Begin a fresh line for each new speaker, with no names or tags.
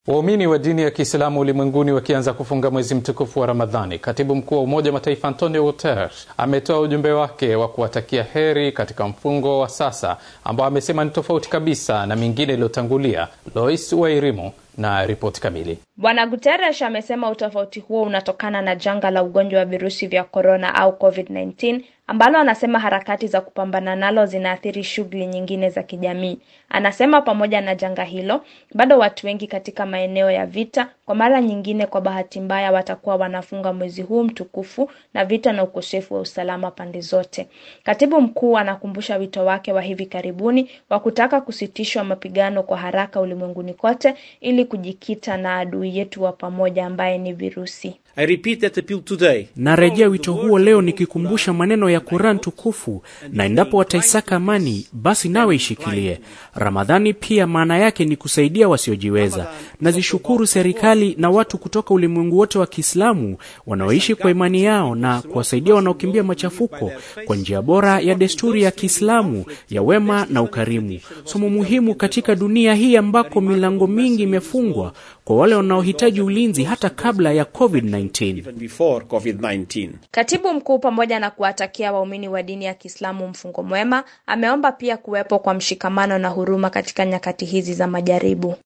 Waumini wa dini ya Kiislamu ulimwenguni wakianza kufunga mwezi mtukufu wa Ramadhani, katibu mkuu wa Umoja wa Mataifa Antonio Guterres ametoa ujumbe wake wa kuwatakia heri katika mfungo wa sasa ambao amesema ni tofauti kabisa na mingine iliyotangulia. Lois Wairimu na ripoti kamili.
Bwana Guterres amesema utofauti huo unatokana na janga la ugonjwa wa virusi vya korona au COVID-19 ambalo anasema harakati za kupambana nalo zinaathiri shughuli nyingine za kijamii. Anasema pamoja na janga hilo, bado watu wengi katika maeneo ya vita kwa mara nyingine, kwa bahati mbaya, watakuwa wanafunga mwezi huu mtukufu na vita na ukosefu wa usalama pande zote. Katibu mkuu anakumbusha wito wake wa hivi karibuni wa kutaka kusitishwa mapigano kwa haraka ulimwenguni kote ili kujikita na adui yetu wa pamoja ambaye ni virusi.
I repeat that appeal today.
Narejea wito huo leo nikikumbusha maneno ya Quran tukufu, na endapo wataisaka amani, basi nawe ishikilie. Ramadhani pia maana yake ni kusaidia wasiojiweza. Nazishukuru serikali na watu kutoka ulimwengu wote wa Kiislamu wanaoishi kwa imani yao na kuwasaidia wanaokimbia machafuko kwa njia bora ya desturi ya Kiislamu ya wema na ukarimu, somo muhimu katika dunia hii ambako milango mingi imefungwa kwa wale wanaohitaji ulinzi hata kabla ya COVID-19.
Even before COVID-19.
Katibu mkuu pamoja na kuwatakia waumini wa dini ya Kiislamu mfungo mwema, ameomba pia kuwepo kwa mshikamano na huruma katika nyakati hizi za majaribu.